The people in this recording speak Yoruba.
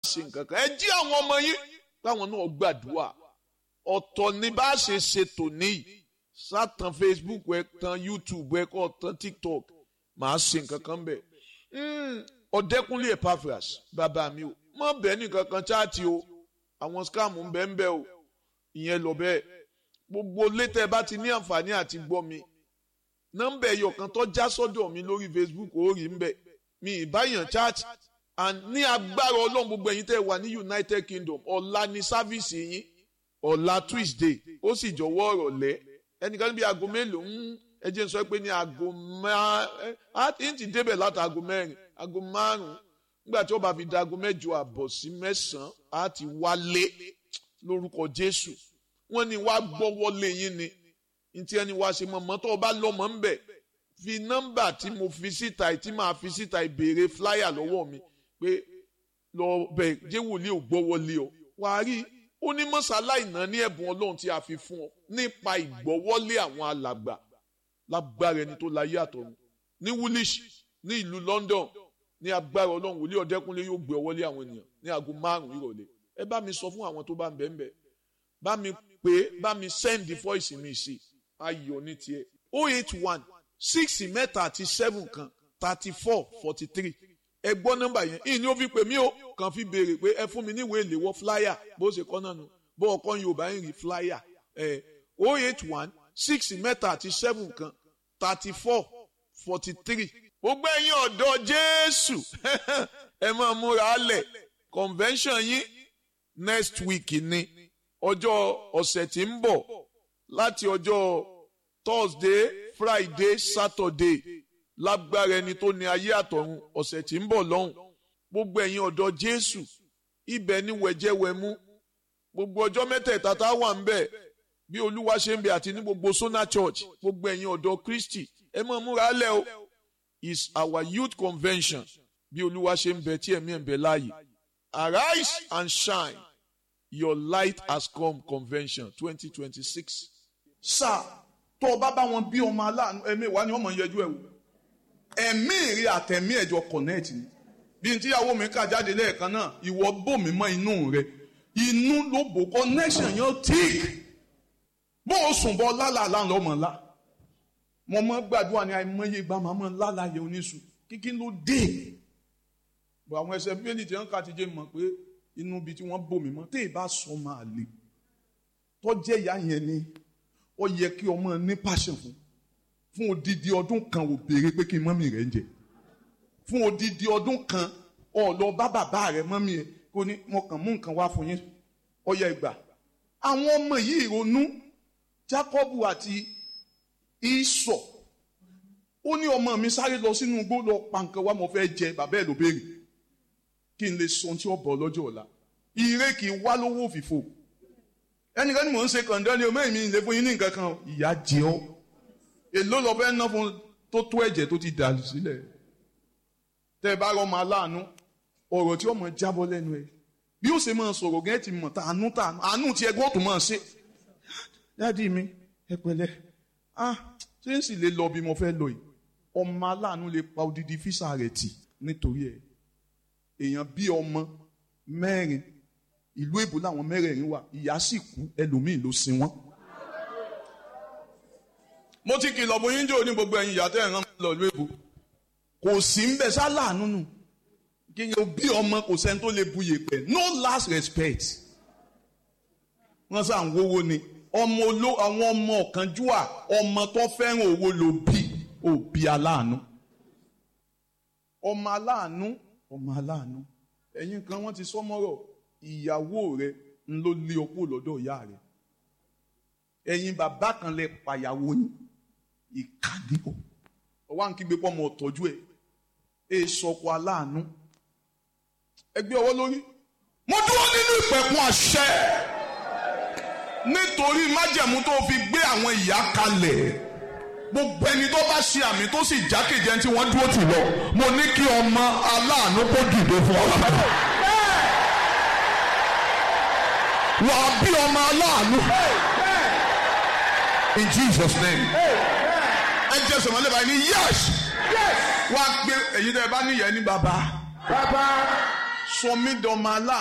ṣe nǹkan kan ẹ jí àwọn ọmọ yín káwọn náà gbàdúrà ọ̀tọ̀ ní bá a ṣe ṣe tòní yìí sátàn Facebook ẹ tan YouTube ẹ kọ́ tan TikTok màá ṣe nǹkan kan bẹ̀ ọ̀dẹ́kunlé Epaphras bàbá mi o mọ̀ bẹ́ẹ̀ nìkan kan chaati o àwọn scam ń bẹ́ẹ̀ ń bẹ́ẹ̀ o ìyẹn lọ bẹ́ẹ̀ gbogbo létẹ̀ bá ti ní àǹfààní àti gbọ́ mi nọ́mbà ẹ̀yọ̀ kan tó já sọ́dọ̀ mi lórí Facebook ó rí ń bẹ̀ mi ìbáyàn chat and ní agbára ọlọ́run gbogbo ẹ̀yin tẹ́ wà ní United Kingdom ọ̀la ní sáfíìsì yín ọ̀la Tuesday ó sì jọ̀wọ́ ọ̀rọ̀ lẹ́ ẹnìkan níbi aago mélòó ń ẹ jẹ́ n sọ pé ní aago márùn-ún á ti débẹ̀ láti aago mẹ́rin aago márùn-ún nígbà tí ó bá fi da aago mẹ́jọ àbọ̀ sí mẹ́sàn-án á ti wálé lórúkọ Jésù wọ́n ní wá gbọ́wọ́lé yín ni ní tí ẹni wá ṣe mọ̀mọ́ tó o bá lọ́mọ ń bẹ̀ fi nọ́mbà tí mo fi síta tí màá fi síta ìbéèrè fúláyà lọ́wọ́ mi pé lọ bẹ̀ jẹ́ wòlíì ò gbọ́wọ́lé ọ wàá rí ó ní mọ́sálá ìná ní ẹ̀bùn ọlọ́run tí a fi fún ọ nípa ìgbọ́wọ́lé àwọn alàgbà lágbára ẹni tó láyé àtọ̀run ní woolish ní ìlú London ní agbára ọlọ́run wòlíì ọ̀dẹ́kúnlé yóò gbé ọwọ́lé àwọn ènìyàn ní aago márùn-ún ìrọ̀lẹ́ ẹ bá mi sọ fún àwọn tó bá ń bẹ̀ ń bẹ̀ bá mi pé bá mi send the voice mi sí ayọ̀ ní tiẹ̀ o eight one six mẹ́ta àti seven kan thirty four forty three ẹ gbọ́ nọ́mbà yẹn ìní ó fi pè mí o kàn fi béèrè pé ẹ fún mi ní ìwé ìléwọ́ flyer bó ṣe kọ́ náà nù bó ọkọ Yorùbá ń rí flyer ẹ o eight one six mẹ́ta àti seven kan thirty four forty three gbogbo ẹ̀yin ọ̀dọ́ Jésù ẹ máa múra lẹ̀ convention yín next week ni ọjọ́ ọ̀sẹ̀ tí ń bọ̀ láti ọjọ́ Thursday Friday Saturday lágbára ẹni tó ní ayé àtọ̀run ọ̀sẹ̀ tí ń bọ̀ lọ́hùn gbogbo ẹ̀yin ọ̀dọ́ Jésù ibẹ̀ ni wẹ̀jẹ̀wẹ̀mú gbogbo ọjọ́ mẹ́tẹ̀ẹ̀ta tá a wà ń bẹ̀ bí Olúwa ṣe ń bẹ àti ní gbogbo Sona Church gbogbo ẹ̀yin ọ̀dọ́ Kristi ẹ máa múra lẹ̀ o is our youth convention bí Olúwa ṣe ń bẹ tí ẹ̀mí ẹ̀ ń bẹ láàyè arise and shine your light has come convention twenty twenty six. sáà tó o bá bá wọn bí ọmọ aláàánú ẹ̀mí wa ni wọ́n mọ̀ ń yẹjú ẹ̀ wò ẹ̀mí rí àtẹ̀mí ẹ̀jọ̀ connect ni bí n tíyàwó mi kà jáde lẹ́ẹ̀kan náà ìwọ bò mí mọ́ inú rẹ inú ló bò connection yẹn tick bó o sùn bọ́ lálàá lọ́mọ ńlá mo mọ gbàdúrà ní àìmọye ìgbà màá mọ lálàá yẹ oníṣù kíkí ló dé bọ àwọn ẹsẹ bíbélì tí wọn kà ti jẹ mọ̀ pé inú ibi tí wọ́n bò mí mọ́ tẹ́ ẹ bá sọ máa lè tọ́jẹ́ ìyá yẹn ni ó yẹ kí ọmọ ní passion fún fún odidi ọdún kan ò béèrè pé kí mọ́mì rẹ̀ ń jẹ fún odidi ọdún kan ó lọ bá bàbá rẹ̀ mọ́mì ẹ̀ kó ní mo kàn mú nǹkan wá fún yín ó yẹ ìgbà àwọn ọmọ yìí ronú Jákọ́bù àti Ísọ̀ ó ní ọmọ mi sáré lọ sínú igbó lọ pa nǹkan wá mo fẹ́ jẹ bàbá ẹ̀ ló béèrè kí n lè sọ ohun tí ó bọ̀ lọ́jọ́ ọ̀la ire kì í wá lówó òfìfo ẹnìkan ni mò ń ṣe kàndán ni omi mi lè fún yín ní nǹkan kan ìyá jẹ ọ́ èló lọ fẹ́ ná fún tó tó ẹ̀jẹ̀ tó ti dà sílẹ̀ tẹ́ ẹ bá rọ́ máa láàánú ọ̀rọ̀ tí ó mọ̀ jábọ́ lẹ́nu ẹ̀ bí ó ṣe máa sọ̀rọ̀ gẹ́gẹ́ ti mọ̀ tá àánú tá àánú tí ẹgbẹ́ ọ̀tún máa ṣe dáàdi mi ẹ pẹ̀lẹ́ ah ṣé ń sì lè lọ bí mo fẹ́ lọ yìí ọmọ aláàánú lè pa odidi físà rẹ̀ tì nítorí ẹ̀ èèyàn bí ọmọ mẹ́rin ìlú èbó làwọn mẹ́rẹ̀ẹ̀rin wà ìyá sì kú ẹlòmíì ló sin wọ́n. mo ti kìlọ̀ bó yín jò ní gbogbo ẹ̀yin ìyá tẹ́ ẹ̀ rán lọ ìlú èbó kò sí ń bẹ sáláàánú nù kí n bí ọmọ kò sẹ́ni tó lè bu yèpẹ̀ no last respect wọ́n sá ń wówó ni ọmọ oló àwọn ọmọ ọ̀kánjúwà ọmọ tó fẹ́ràn owó ló bí òbí aláàánú ọmọ aláàánú ọmọ aláàánú ẹ̀yin kan wọ́n ti sọ́mọ́rọ̀ ìyàwó rẹ ń ló lé ọkọ lọ́dọ̀ ìyá rẹ ẹ̀yin bàbá kan lẹ pàyàwó yín ìkànnì o ọwọ́ à ń kígbe pọ́ ọmọ ọ̀tọ́jú ẹ̀ ẹ̀ sọkọ aláàánú ẹgbẹ́ ọwọ́ lórí mo dúró nínú ìpẹ̀kun àṣẹ nítorí májẹ̀mú tó fi gbé àwọn ìyá kalẹ̀ gbogbo ẹni tó bá ṣe àmì tó sì jákèjẹ tí wọ́n dúró tì lọ mo ní kí ọmọ aláàánú kó dìde fún ọ. wà á bí ọmọ aláàánú in Jesus name ẹ jẹ́ sọ̀mọ́lẹ́ báyìí ní yes wá gbé èyí tẹ́ ẹ bá níyẹn ní bàbá sọ mí dọ̀mọ aláàánú.